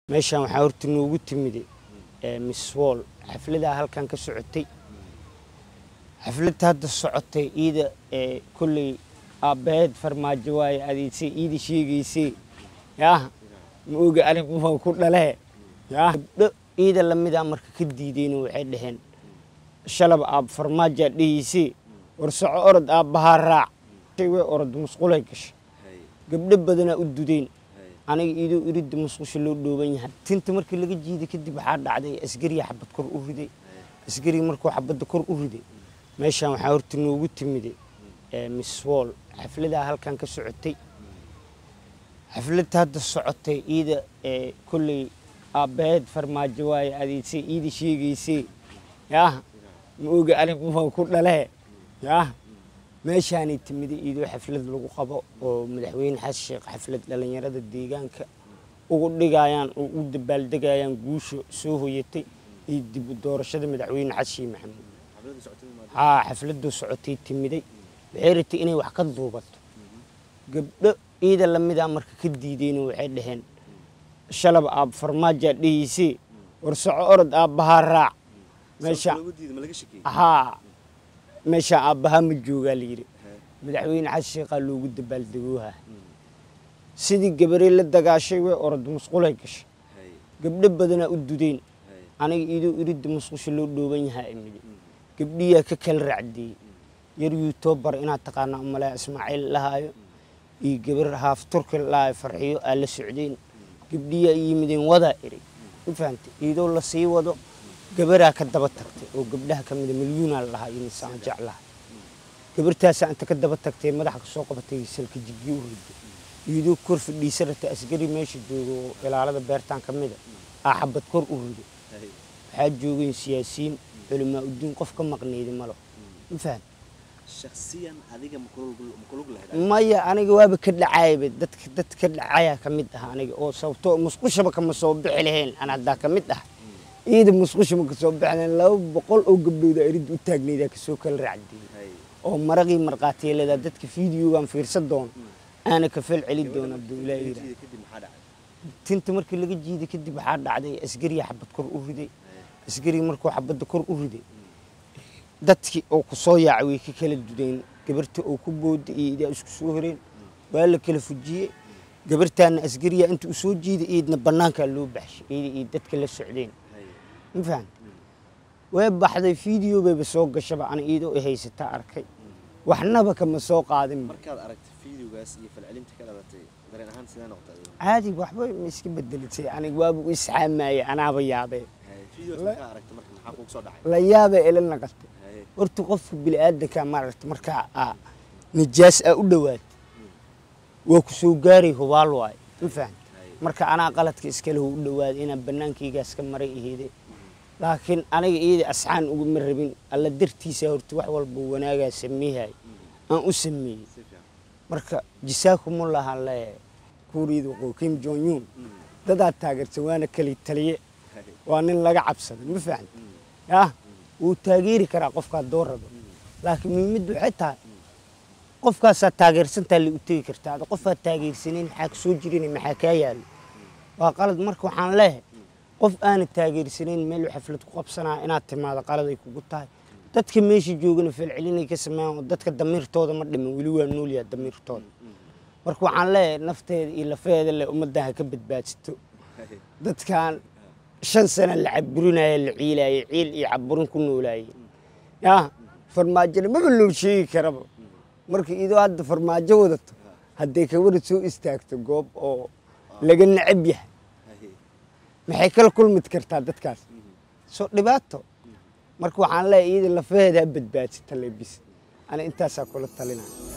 meeshaan waxaa horta noogu timide miss wall xafladaa halkan ka socotay xafladda hadda socotay iida kolley aabbaheed farmaajo waaye adeedsay iida sheegaysay yaah ma oga anigumaa ku dhalee yaah gabdho iida lamidaa marka ka diideyno waxay dhaheen shalab aab farmaajaa dhahaysay war soco orod aabbahaa raac way orod musqulay gashay gabdho badanaa u dudeyn aniga iidoo iridda musqusha loo dhooban yahay tinta markii laga jiiday kadib waxaa dhacday asgariya xabad kor u riday asgariga markuu xabadda kor u riday meeshaan waxaa horta noogu timide miss wall xafladaa halkan ka socotay xafladda hadda socotay iida kolley aabbaheed farmaajo waaye adeedsay iida sheegaysay yaah ma oga anigumaa ku dhalee yaah meeshaanay timida iidoo xaflad lagu qabo oo madaxweyne xasan sheekh xaflad dhallinyarada deegaanka ugu dhigayaan oo u dabaaldegayaan guusha soo hoyatay iyo dib u doorashada madaxweyne xasan sheekh maxamuud haa xafladuu socotay timiday waxay ratay inay wax ka duubato gabdho iida lamidaa marka ka diideyno waxay dhaheen shalab aab farmaajaa dhahaysay war soco orod aabbahaa raac meesha haa meeshaan aabbahaa ma joogaa la yidhi madaxweyne xasan sheekhaa loogu dabaaldegooha sidii gabarey la dagaashay way orod musqulay gashay gabdho badanaa u dudeyn aniga iidoo iridda musqusha loo dhooban yahaa imidi gabdhiyaa ka kala racdeeyey yar yuutobar inaad taqaana umalea ismaaciil lahaayo iyo gabar haaf turki lahaayo farxiyo aa la socdeen gabdhiyaa yimideen wadaa eri ma fahamtay iidoo la sii wado gabaraa ka daba tagtay oo gabdhaha ka mida milyuunaa la lahaa iyo nisaan jeclaha gabartaasaa inta ka daba tagtay madaxa kasoo qabatay salka jigii u riday iyadoo kor fadhiisa rata asgari meesha jooga oo ilaalada beertaan ka mida aa xabad kor u riday waxaa joogeen siyaasiyiin culamaa udiin qof ka maqneyda malo ma faham maya aniga waaba ka dhacayba dadka dad ka dhacaya ka mid ah aniga oo sababtoo musqushaba kama soo bixi lahayn an haddaa ka mid ah ciida musqusha ma kasoo baxleen laba boqol oo gabdhooda eridda u taagnaydaa kasoo kala raacdeeyey oo maraqii markhaatiyaaladaa dadka fiideogan fiirsan doono aana ka fel celi doona abdullaahi yira tinta markii laga jiiday kadib waxaa dhacday asgariya xabad kor u riday asgariga markuu xabadda kor u riday dadkii oo ku soo yaacay way ka kala dudeen gabarta oo ku booda iyo idaa isku soo horeen waa la kala fujiyey gabartaana asgariya inta u soo jiiday iidna bannaankaa loo baxshay iida iyo dadka la socdeen ma fahan way baxday video bayba soo gashaba ana iidoo i haysataa arkay waxnaba kama soo qaadin markaad aragtay fiideogaas iyo falcelinta ka dhalatay dareen ahaan sidee noqotay caadi waxba ma iska bedelatay aniga waaba u isxaamayay anaaba yaabee fiideogaas markaa aragtay marka maxaa kugu soo dhacay la yaabee ila naqatay horta qofka bini'aadanka maaragta markaa aa nijaas aa u dhowaad waa ku soo gaaray hubaal waay ma fahan marka anaa qaladka iskale u dhowaaday inaan bannaankaygaas ka maray aheeday laakiin aniga iyada asxaan uguma rabin alla dartiisa horta wax walba wanaagaa sameehay aan u sameeyey marka jisaakumulahaan leeyahay kuuriyada waqooyi kim jong un dadaad taageersan waana kali taliye waa nin laga cabsaday ma fahan yah wuu taageeri karaa qofkaa doo rabo laakiin muhiimaddu waxay tahay qofkaasaa taageersantaa la u tegi kartaa ada qofaad taageersanayn maxaa kasoo jirin maxaa kaa yaalo waa qalad marka waxaan leehay qof aana taageersanayn meel xaflad ku qabsanaya inaad timaado qaladay kugu tahay dadka meesha joogana falcelinay ka sameeyaan oo dadka damiirtooda ma dhiman weli waa noolyaha damiirtooda marka waxaan leeyahay nafteeda iyo lafeeda le ummaddan ha ka badbaadsato dadkan shan sana la caburinaya la ciilaayay ciil iyo caburin ku noolaayay yaa farmaajona maba loo sheegi karaba marka idoo hadda farmaajo wadato hadday kawara soo istaagto goob oo laga necab yahay maxay kala kulmid kartaa dadkaas soo dhibaato marka waxaan leeyahay iyada lafaheeda ha badbaadsata lebis ana intaasaa kula talinaya